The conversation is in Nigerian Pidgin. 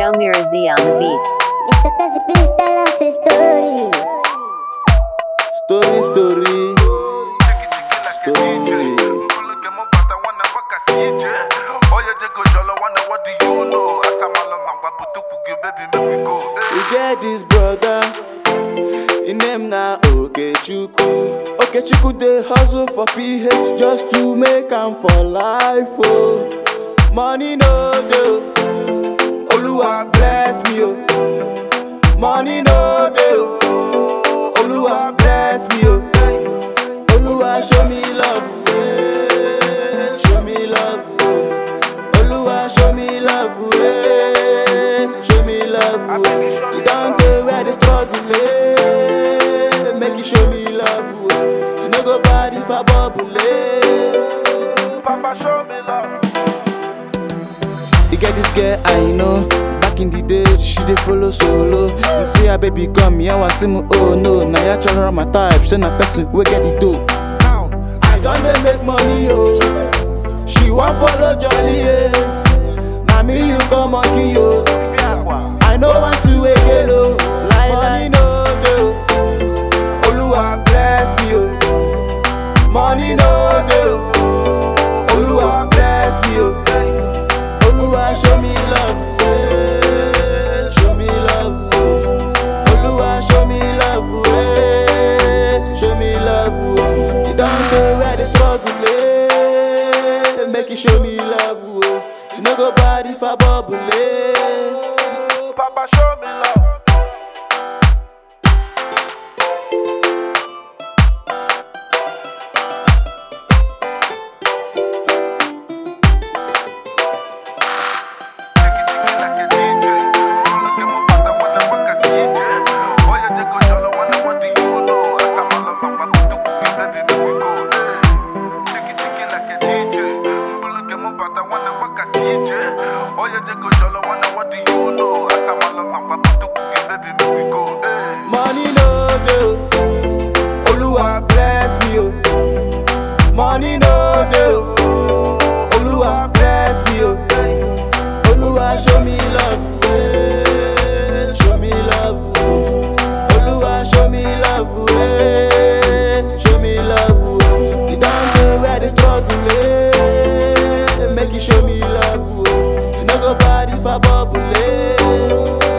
Shalmira Z on the beat. Mr. Kazi, please tell us a story. Story, story. Story. We get this brother. His name na Okechukwu. Okechukwu dey hustle for PH just to make am for life. Oh. Money no dey. Oluwa bless me. Oh. Money no dey. oh. Oluwa bless me. Oh. Oluwa show me love. Yeah. Show me love. oh. Oluwa show me love. Yeah. Show me love. oh. You don't dey where the struggle eh. Make you show me love. oh. You no go bad if I bubble eh. Papa, show me love. You get this girl I know. Back in the days, she dey follow solo. You see her baby come, yeah, was him, oh no. Now ya try my type, send a person, we get it dope. Now, I don't dey make money, oh. She want follow jolly, yeah. Now me you come monkey, yo. I know want to again, oh. Like money no dey. oh. Oluwa bless me, oh. Money no dey. oh. Oluwa bless me, oh. Oluwa show me love, eh. show me love. oh. Oluwa show me love, eh. show me love. oh. You don't know where the struggle, eh. make you show me love. oh. You no go bad if I bubble, eh. Papa, show me love. Oye, Jago, Jolo, wanna what do you know? Asamala, Mama, baby, make we go. Hey. Money no dey, Oluwa bless me oh. Money no dey, Oluwa bless me oh. Oluwa show me love, eh. show me love. oh. Oluwa show me love, eh. show me love. oh. You don't know where the struggle eh. Make you show me love, oh. you no go bad if I bubble eh.